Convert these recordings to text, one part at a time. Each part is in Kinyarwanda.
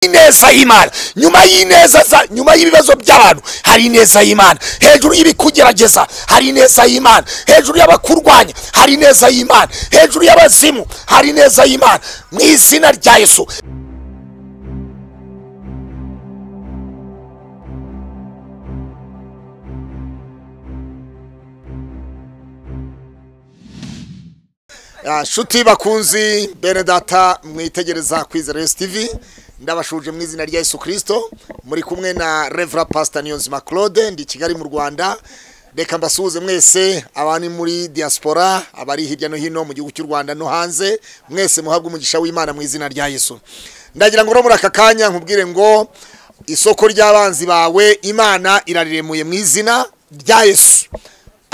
ineza y'imana nyuma y'ineza za nyuma y'ibibazo by'abantu hari ineza y'imana hejuru y'ibikugerageza hari ineza y'imana hejuru y'abakurwanya hari ineza y'imana hejuru y'abazimu hari ineza y'imana mu izina rya yesu Ah, shuti bakunzi bene data mwitegereza kwizera Yesu TV ndabashuje mu izina rya Yesu Kristo muri kumwe na Reverend Pastor Niyonzima Claude ndi i Kigali mu Rwanda reka mbasuhuze mwese abari muri diaspora abari hirya no hino mu gihugu cy'u Rwanda no hanze mwese muhabwe umugisha w'Imana mu izina rya Yesu ndagira ngo no muri aka kanya nkubwire ngo isoko ry'abanzi bawe Imana irariremuye mu izina rya Yesu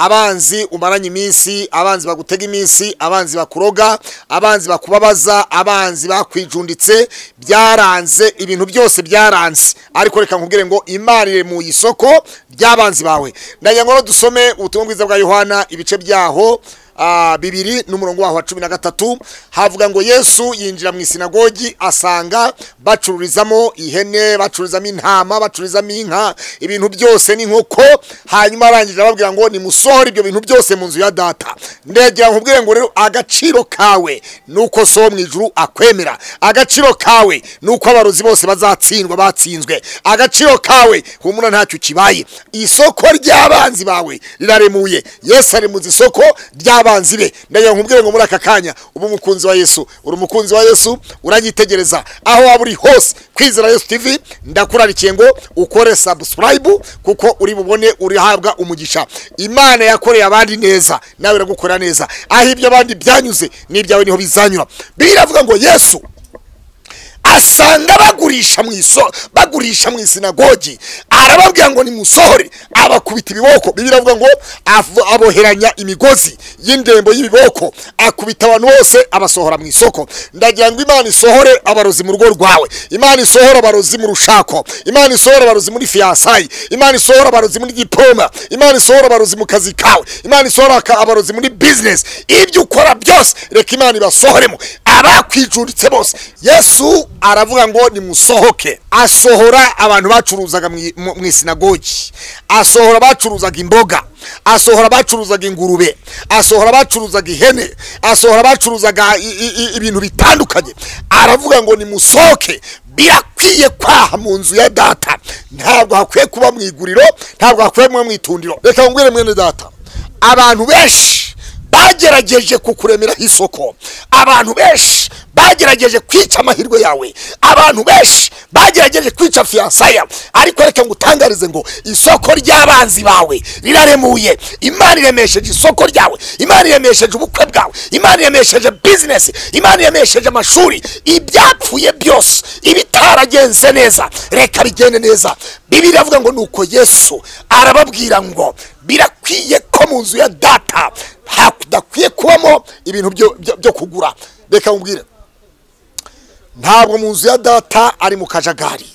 abanzi umaranye iminsi abanzi bagutega iminsi abanzi bakuroga abanzi bakubabaza abanzi bakwijunditse byaranze ibintu byose byaranze ariko reka nkubwire ngo imana iri mu isoko ry'abanzi bawe ndagira ngo dusome ubutumwa bwiza bwa yohana ibice byaho ah, bibiri n'umurongo waho wa cumi na gatatu havuga ngo yesu yinjira mu isinagogi asanga bacururizamo ihene bacururizamo intama bacururizamo inka ibintu byose n'inkoko hanyuma arangije ababwira ngo nimusohore ibyo bintu byose mu nzu ya data ndegera nkubwire ngo rero agaciro kawe ni uko so mu ijuru akwemera agaciro kawe ni uko abarozi bose bazatsindwa batsinzwe agaciro kawe humura ntacyo kibaye isoko ry'abanzi bawe riraremuye yesu ari mu isoko ry'abanzi be ndagira ngo nkubwire ngo muri aka kanya uba umukunzi wa yesu uri umukunzi wa yesu uranyitegereza aho waba uri hose kwizera yesu tv ndakurarikiye ngo ukore subscribe kuko uri bubone urihabwa umugisha imana yakoreye abandi neza nawe iragukora neza aho ibyo abandi byanyuze n'ibyawe niho bizanyura biravuga ngo yesu asanga bagurisha mu iso bagurisha mu isinagogi arababwira ngo nimusohore abakubita ibiboko bibiri avuga ngo avo- aboheranya imigozi y'indembo y'ibiboko akubita abantu bose abasohora mu isoko ndagira ngo imana isohore abarozi mu rugo rwawe imana isohore abarozi mu rushako imana isohore abarozi muri fiyansayi imana isohore abarozi muri diploma imana isohore abarozi mu kazi kawe imana isohore aka- abarozi muri bizinesi ibyo ukora byose reka imana ibasohoremo abakwijunditse bose yesu aravuga ngo nimusohoke asohora abantu bacuruzaga mu- mu mu isinagogi asohora abacuruzaga imboga asohora abacuruzaga ingurube asohora abacuruzaga ihene asohora abacuruzaga i- i- i- ibintu bitandukanye aravuga ngo nimusohoke birakwiye kwaha mu nzu ya data ntabwo hakwiye kuba mu iguriro ntabwo hakwiye kuba mu itundiro reka nkubwire mwene data abantu benshi bagerageje kukuremeraho isoko abantu benshi bagerageje kwica amahirwe yawe abantu benshi bagerageje kwica fiyansaya ariko reka ngutangarize ngo isoko ry'abanzi bawe riraremuye imana iremesheje isoko ryawe imana iremesheje ubukwe bwawe imana iremesheje bizinesi imana iremesheje amashuri ibyapfuye byose ibitaragenze neza reka bigende neza bibiri avuga ngo nuko yesu arababwira ngo birakwiye ko mu nzu ya data hadakwiye kubamo ibintu byo- byo- byo kugura reka nkubwire ntabwo mu nzu ya data ari mu kajagari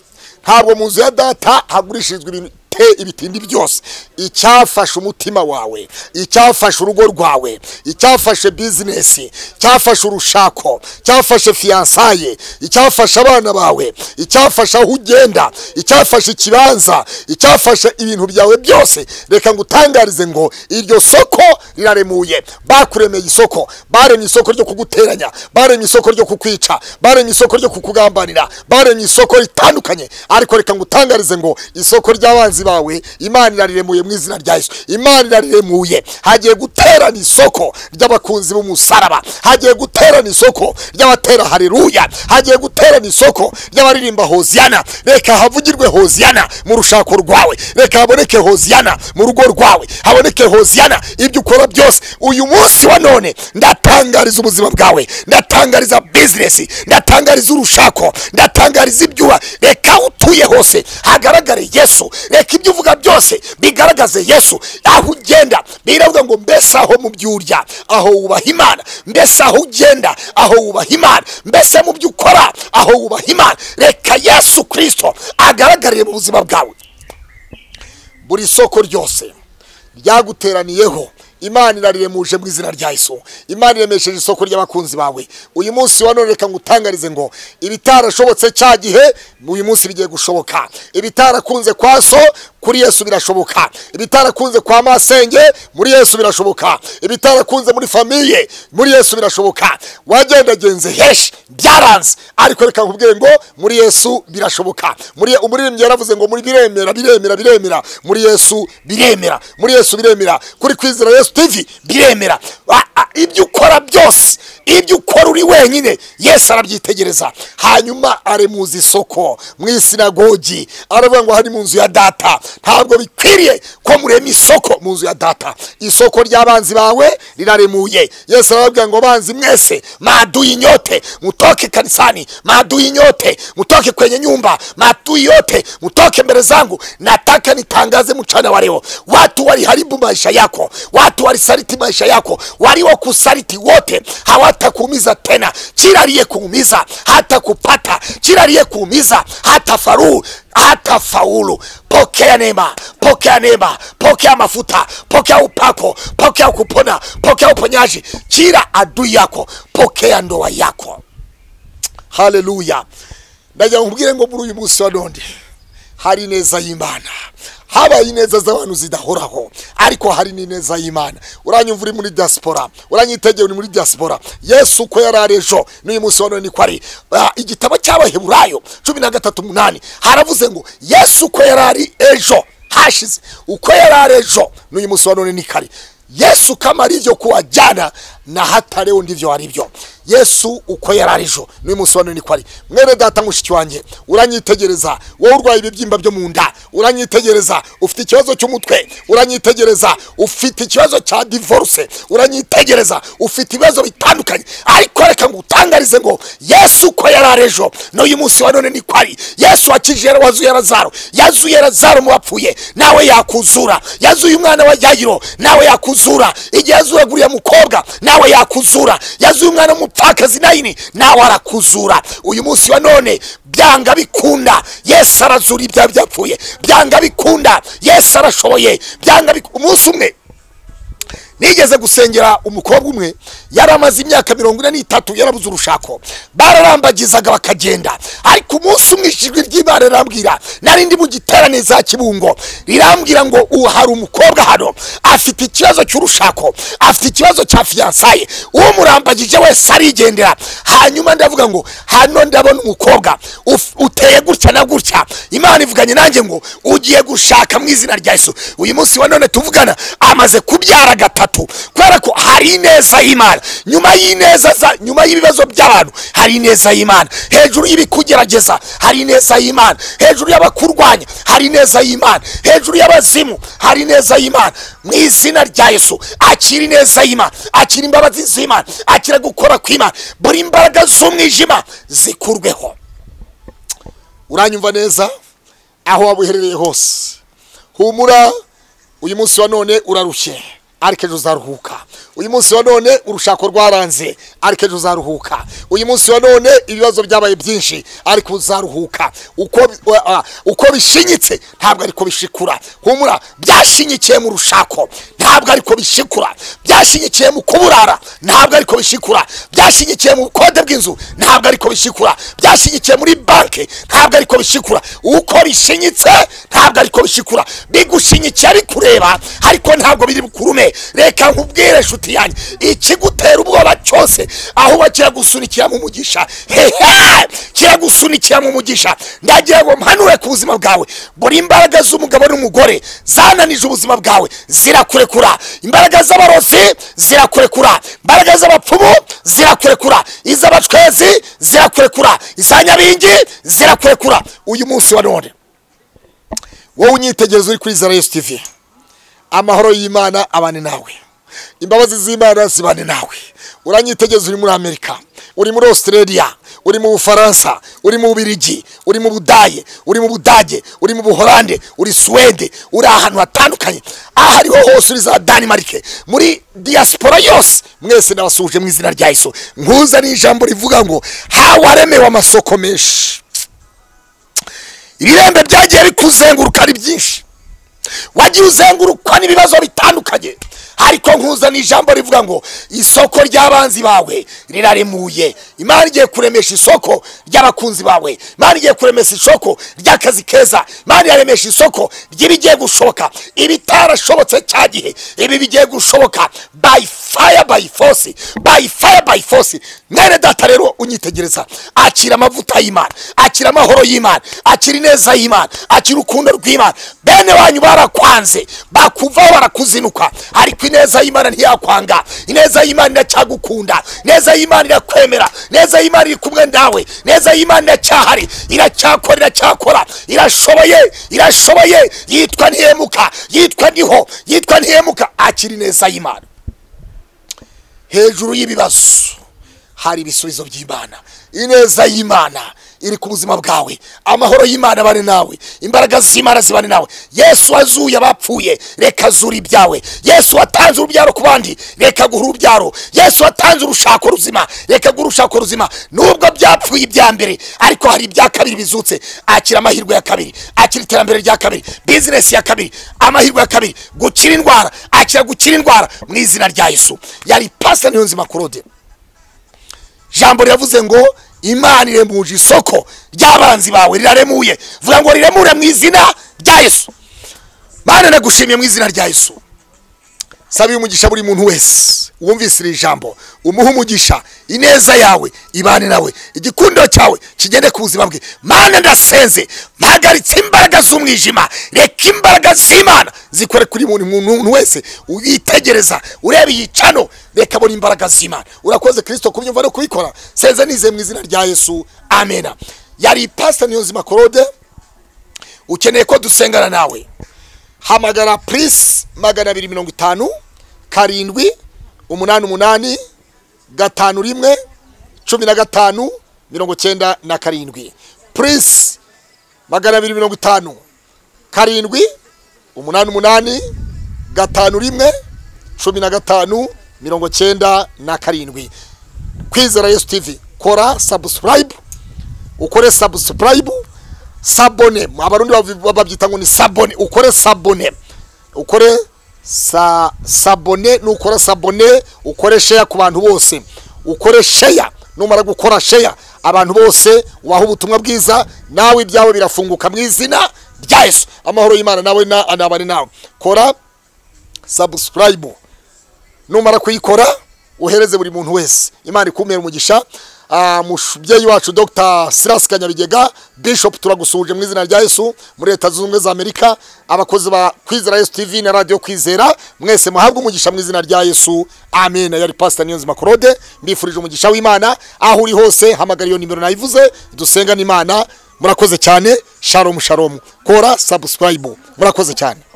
ntabwo mu nzu ya data hagurishirizwa ibintu te- ibitindi byose icyafashe umutima wawe icyafashe urugo rwawe icyafashe bizinesi icyafashe urushako icyafashe fiyansaye icyafashe abana bawe icyafashe aho ugenda icyafashe ikibanza icyafashe ibintu byawe byose reka ngutangarize ngo iryo soko riraremuye bakuremeye isoko baremye isoko ryo kuguteranya baremye isoko ryo kukwica baremye isoko ryo kukugambanira baremye isoko ritandukanye ariko reka ngutangarize ngo isoko ry'abanzi bawe imana irariremuye mu izina rya yesu imana irariremuye hagiye guterana isoko ry'abakunzi b'umusaraba hagiye guterana isoko ry'abatera hareruya hagiye guterana isoko ry'abaririmba hoziyana reka havugirwe hoziyana mu rushako rwawe reka haboneke hoziyana mu rugo rwawe haboneke hoziyana ibyo ukora byose uyu munsi wa none ndatangariza ubuzima bwawe ndatangariza bizinesi ndatangariza urushako ndatangariza ibyuba reka aho utuye hose hagaragare yesu reka ibyo uvuga byose bigaragaze yesu aho ugenda biravuga ngo mbese aho mu byo urya aho wubaha imana mbese aho ugenda aho wubaha imana mbese mu byo ukora aho wubaha imana reka yesu kirisito agaragarire mu buzima bwawe buri soko ryose ryaguteraniyeho imana iraremuje mu izina rya yesu imana iremesheje isoko ry'abakunzi bawe uyu munsi wa none reka ngutangarize ngo ibitarashobotse cya gihe uyu munsi bigiye gushoboka ibitarakunze kwa so kuri yesu birashoboka ibitarakunze kwa masenge muri yesu birashoboka ibitarakunze muri famiye muri yesu birashoboka wagendagenze heshi byaranze ariko reka nkubwire ngo muri yesu birashoboka muri umuririmbyi yaravuze ngo muri biremera biremera biremera muri yesu biremera muri yesu biremera kuri kwizera yesu tivi biremera A- a- ibyo ukora byose ibyo ukora uri wenyine yesu arabyitegereza hanyuma aremuza isoko mu isinagogi aravuga ngo hari mu nzu ya data ntabwo bikwiriye ko murema isoko mu nzu ya data isoko ry'abanzi bawe riraremuye yesu arababwira ngo banzi mwese maadui nyote mutoke kanisani maadui nyote mutoke kwenye nyumba maadui yote mutoke mbele zangu nataka nitangaze mchana wa leo watu waliharibu maisha yako watu walisaliti maisha yako waliokusaliti wote hawatakuumiza tena kila aliyekuumiza hata kupata kila aliyekuumiza hata faruu hata faulu pokea neema pokea neema pokea mafuta pokea upako pokea kupona pokea uponyaji kila adui yako pokea ndoa yako haleluya ndagira ngo nkubwire ngo muri uyu munsi wa none hari ineza y'imana habaye ineza z'abantu zidahoraho ariko hari n'ineza y'imana uranyumva uri muri diaspora uranyitegeye uri muri diaspora yesu uko yari ari ejo n'uyu munsi wa none niko ari Ah, igitabo cy'abaheburayo cumi na gatatu umunani haravuze ngo yesu uko yari ari ejo hashize uko yari ari ejo n'uyu munsi wa none niko ari yesu kama arivyo kuwa jana na hata leo ndivyo arivyo yesu uko yararijo n'uyu munsi wa none niko ari mwene data mushiki wanjye uranyitegereza wowe urwaye ibibyimba byo mu nda uranyitegereza ufite ikibazo cy'umutwe uranyitegereza ufite ikibazo cya divorce uranyitegereza ufite ibibazo bitandukanye ariko reka ngutangarize ngo yesu uko yararijo n'uyu munsi wa none niko ari yesu wakijije wazuye lazaro yazuye lazaro mu bapfuye nawe yakuzura yazuye umwana wa yayiro nawe yakuzura igihe yazuye guriya mukobwa nawe yakuzura yazuye umwana w'umupfakazi nayini nawe arakuzura uyu munsi wa none byanga bikunda yesu arazura ibya byapfuye byanga bikunda yesu arashoboye byanga bik- umunsi umwe nigeze gusengera umukobwa umwe yari amaze imyaka mirongo ine n'itatu yarabuze urushako bararambagizaga bakagenda ariko umunsi umwe ijwi ry'imana rirambwira nari ndi mu giterane za kibungo rirambwira ngo ubu hari umukobwa hano afite ikibazo cy'urushako afite ikibazo cya fiyansaye umurambagije wese arigendera hanyuma ndavuga ngo hano ndabona umukobwa uf- uteye gutya na gutya imana ivuganye nanjye ngo ugiye gushaka mu izina rya yesu uyu munsi wa none tuvugana amaze kubyara gatatu kubera ko hari ineza y'imana nyuma y'ineza za nyuma y'ibibazo by'abantu hari ineza y'imana hejuru y'ibikugerageza hari ineza y'imana hejuru y'abakurwanya hari ineza y'imana hejuru y'abazimu hari ineza y'imana mu izina rya yesu akira ineza y'imana akira imbabazi z'imana akira gukora kw'imana buri imbaraga z'umwijima zikurweho uranyumva neza aho waba uherereye hose humura uyu munsi wa none urarushye ariko ejo uzaruhuka uyu munsi wa none urushako rwaranze ariko ejo uzaruhuka uyu munsi wa none ibibazo byabaye byinshi ariko uzaruhuka uko, bi- wa- ah, uko bishinyitse ntabwo ariko bishikura humura byashyigikiye mu rushako ntabwo ariko bishikura byashyigikiye mu kuburara ntabwo ariko bishikura byashyigikiye mu bukode bw'inzu ntabwo ariko bishikura byashyigikiye muri banki ntabwo ariko bishikura uko bishinyitse ntabwo ariko bishikura bigushinyikiye bikureba ariko ntabwo biri bukurume reka nkubwire nshuti yanjye ikigutera ubwoba cyose ahubwo kiragusunikira mu mugisha hehe kiragusunikira mu mugisha ndagira ngo mpanure ku buzima bwawe buri imbaraga z'umugabo n'umugore zananije ubuzima bwawe zirakurekura imbaraga z'abarozi zirakurekura imbaraga z'abapfumu zirakurekura iz'abacwezi zirakurekura izanyabingi zirakurekura uyu munsi wa none wowe unyitegereza uri kuri zara yesu tivi amahoro y'imana abane nawe imbabazi z'imana zibane nawe uranyitegereza uri muri amerika uri muri australia uri mu bufaransa uri mu bubirigi uri mu budaye uri mu budage uri mu buholande uri suwede uri ahantu hatandukanye aho ariho hose uri za danimarike muri diaspora yose mwese nabasuhuje mu izina rya yesu nkuza ni ijambo rivuga ngo hawaremewe amasoko menshi ibirembe byagiye bikuzenguruka ari byinshi wagiye uzengurukwa n'ibibazo bitandukanye ariko nkuzana ijambo rivuga ngo isoko ry'abanzi bawe riraremuye imana igiye kuremesha isoko ry'abakunzi bawe imana igiye kuremesha isoko ry'akazi keza imana iraremesha isoko ry'ibigiye gushoboka ibitarashobotse cya gihe ibi bigiye gushoboka by fire by force by fire by force mwene data rero unyitegereza akira amavuta y'imana akira amahoro y'imana akira ineza y'imana akira urukundo rw'imana bene wanyu barakwanze bakuvaho barakuzinuka ariko ineza y'imana ntiyakwanga ineza y'imana iracyagukunda ineza y'imana irakwemera ineza y'imana iri kumwe nawe ineza y'imana iracyahari iracyakora iracyakora irashoboye irashoboye yitwa ntihemuka yitwa niho yitwa ntihemuka akira ineza y'imana hejuru y'ibibazo hari ibisubizo by'imana ineza y'imana iri ku buzima bwawe amahoro y'imana abane nawe imbaraga z'imana zibane nawe yesu wazuye abapfuye reka azura ibyawe yesu watanze urubyaro ku bandi reka guha urubyaro yesu watanze urushako ruzima reka guha urushako ruzima nubwo byapfuye ibya mbere ariko hari ibya kabiri bizutse akira amahirwe ya kabiri akira iterambere rya kabiri bizinesi ya kabiri amahirwe ya kabiri gukira indwara akira gukira indwara mu izina rya yesu yari pasta niyonzima kurode jambo riravuze ngo imana iremuje isoko ry'abanzi bawe riraremuye vuga ngo riremure mu izina rya yesu mana nagushimye mu izina rya yesu saba uyu mugisha buri muntu wese wumvise iri jambo umuhe umugisha ineza yawe ibane nawe igikundo cyawe kigende ku buzima bwe mana ndasenze mpagaritse imbaraga z'umwijima reka imbaraga z'imana zikore kuri buri muntu wese uyitegereza ureba iyi cano reka abona imbaraga z'imana urakoze kirisito kubyumva no kubikora senze nizeye mu izina rya yesu amena yari ipasita niyonzima korode ukeneye ko dusengana nawe hamagara purisi magana abiri mirongo itanu karindwi umunani umunani gatanu rimwe cumi na gatanu mirongo cyenda na karindwi purisi magana abiri mirongo itanu karindwi umunani umunani gatanu rimwe cumi na gatanu mirongo cyenda na karindwi kwizera yesu tivi kora sabusikarayibu ukore sabusikarayibu sabone abarundi babyita ngo ni sabone ukore sabone ukore sa sabone nukora sabone ukore sheya ku bantu bose ukore sheya numara gukora sheya abantu bose waha ubutumwa bwiza nawe ibyawe birafunguka mu izina rya yesu amahoro y'imana nawe na anabane nawe kora sabusikarayibu numara kuyikora uhereze buri muntu wese imana ikumira umugisha umubyeyi wacu dr silas kanyabigega bishop turagusuhuje mu izina rya yesu muri leta zunze ubumwe za amerika abakozi ba kwizera yesu tv na radiyo kwizera mwese muhabwe umugisha mu izina rya yesu amen yari pasita niyonzima claude mbifurije umugisha w'imana aho uri hose hamagara iyo nimero nayivuze dusenga n'imana murakoze cyane sharomu sharomu kora sabusikarayibu murakoze cyane